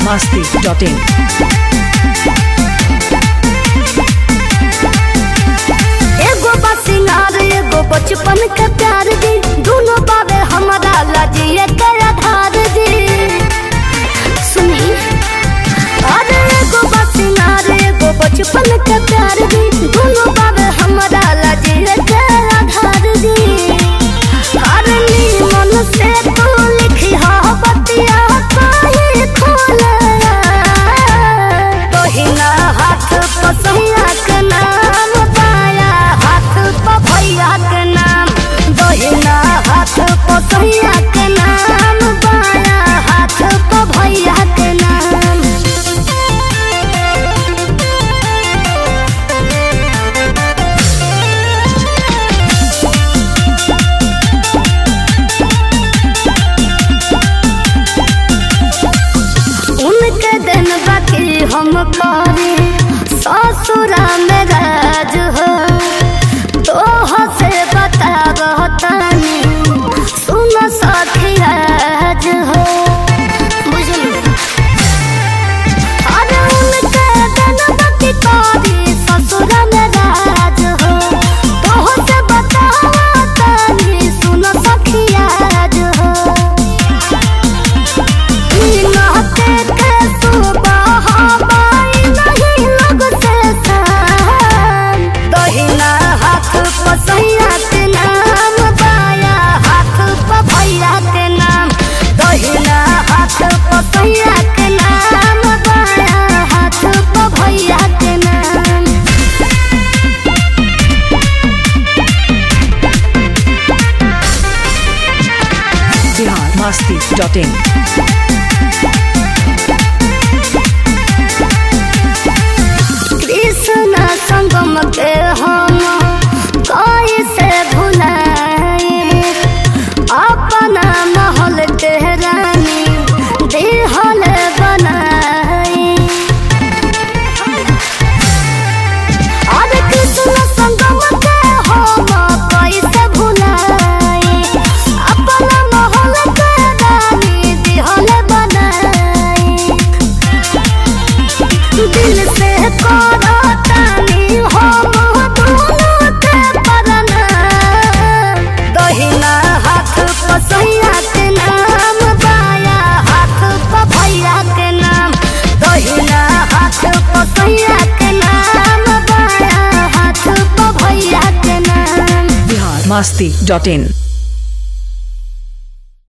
masti.in. एगो बा सिंगार एगो बचपन के प्यार दी दोनों बाबे हमारा लाजिए के आधार दी सुनी अरे एगो बा सिंगार एगो बचपन के प्यार दी दोनों बाबे हमारा लाजिए के आधार दी अरे मन से तू लिखी हा बतिया काहे खोले तोहिना हाथ पसैया के नाम पाया हाथ प भैया के नाम दहिना हाथ पसैया के नाम पाया हाथ प भैया के नाम उनके दिन बाकी हम करे ससुरा में राज हो तो से बता तानी सुन सखी राज हो बुझलू अरे उनके दिन बाकी करे ससुरा में राज हो तो से बता तानी सुन सखी राज हो नहते के सुबह बाई नहीं लग से शाम दहिना हाथ पसैया के नाम बाया हाथ प भैया के नाम दहिना हाथ पसैया के नाम बाया हाथ प भैया के नाम Bihar masti.in. कृष्ण संगम के हम कैसे भुलाए अपना महल के रानी देहल बनाए अरे कृष्ण संगम के हम कैसे भुलाए अपना महल के रानी देहल बनाए दिल से करतानी हम दोनों के परना दहिना हाथ पसैया के नाम बाया हाथ प भैया के नाम दहिना हाथ पसैया के नाम बाया हाथ प भैया के नाम Bihar masti.in.